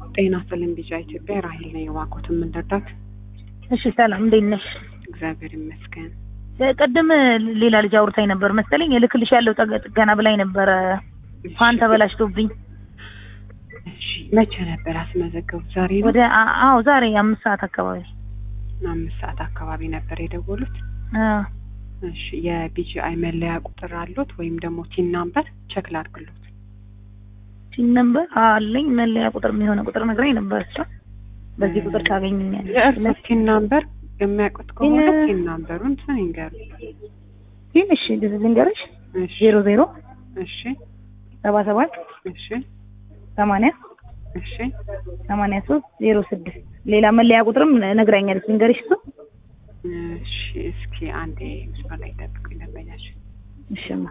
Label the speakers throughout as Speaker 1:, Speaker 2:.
Speaker 1: ጤና ይስጥልኝ ቢጫ ኢትዮጵያ ራሄል ነኝ። እባክዎትን ምን ልርዳት?
Speaker 2: እሺ ሰላም፣ እንዴት ነሽ?
Speaker 1: እግዚአብሔር ይመስገን።
Speaker 2: ቅድም ሌላ ልጅ አውርታኝ ነበር መሰለኝ እልክልሽ ያለው ጠገ- ጥገና ብላኝ ነበረ። ፋን ተበላሽቶብኝ
Speaker 1: እሺ መቼ ነበር ያስመዘገቡት? ዛሬ ነው?
Speaker 2: ወደ አ- አዎ ዛሬ አምስት ሰዓት አካባቢ
Speaker 1: አምስት ሰዓት አካባቢ ነበር የደወሉት።
Speaker 2: አ፣
Speaker 1: እሺ የቢጂአይ መለያ ቁጥር አሉት ወይም ደግሞ ቲን ናምበር ቸክ ላድርግሎት?
Speaker 2: ቲን ነምበር አለኝ መለያ ቁጥር የሚሆነ ቁጥር ነግራኝ ነበር እሷ። በዚህ ቁጥር ታገኘኛለሽ።
Speaker 1: የእርሶ ቲን ናምበር የሚያውቁት ከሆነ
Speaker 2: ቲን-
Speaker 1: ቲን ናምበሩን ስን ይንገሩ።
Speaker 2: ቲን እሺ ልንገርሽ
Speaker 1: እሺ
Speaker 2: ዜሮ ዜሮ
Speaker 1: እሺ
Speaker 2: ሰባ ሰባት
Speaker 1: እሺ
Speaker 2: ሰማንያ
Speaker 1: እሺ
Speaker 2: ሰማንያ ሶስት ዜሮ ስድስት ሌላ መለያ ቁጥርም ነግራኛለች። ልንገርሽ እሱ
Speaker 1: እሺ እስኪ አንዴ መስመር ላይ ጠብቁኝ ደንበኛሽ
Speaker 2: እሺማ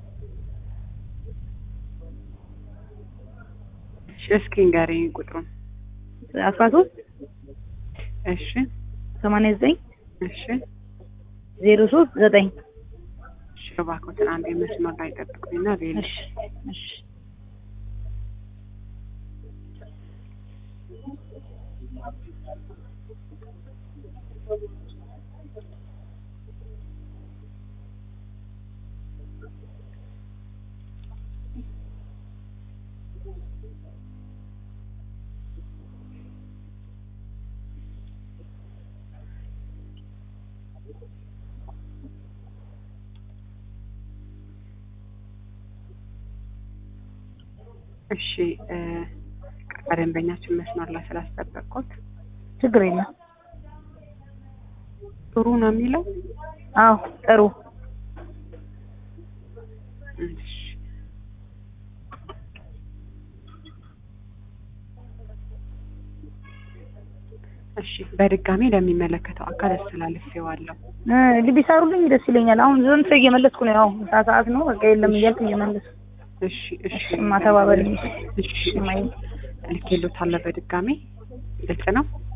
Speaker 1: እሺ እስኪ ንገሪኝ ቁጥሩን
Speaker 2: አስራ ሶስት
Speaker 1: እሺ
Speaker 2: ሰማንያ ዘጠኝ
Speaker 1: እሺ
Speaker 2: ዜሮ ሶስት ዘጠኝ
Speaker 1: እሺ እባክዎትን አንዴ መስመር ላይ ጠብቁኝና ሌላ
Speaker 2: እሺ እሺ
Speaker 1: እሺ እ ደንበኛችን መስመር ላይ ስላስጠበቅኩት
Speaker 2: ችግር የለም።
Speaker 1: ጥሩ ነው የሚለው
Speaker 2: አዎ ጥሩ
Speaker 1: እሺ እሺ በድጋሚ ለሚመለከተው አካል አስተላልፌዋለሁ።
Speaker 2: እ ቢሰሩልኝ ደስ ይለኛል። አሁን ዘንድ ሰው እየመለስኩ ነው። ያው ምሳ ሰዓት ነው። በቃ የለም እያልኩ እየመለስኩ
Speaker 1: እሺ እሺ
Speaker 2: እሺ ማተባበልኝ
Speaker 1: እሺ
Speaker 2: እሺ ማይ
Speaker 1: ልኬሎታለሁ በድጋሚ ግልጽ ነው።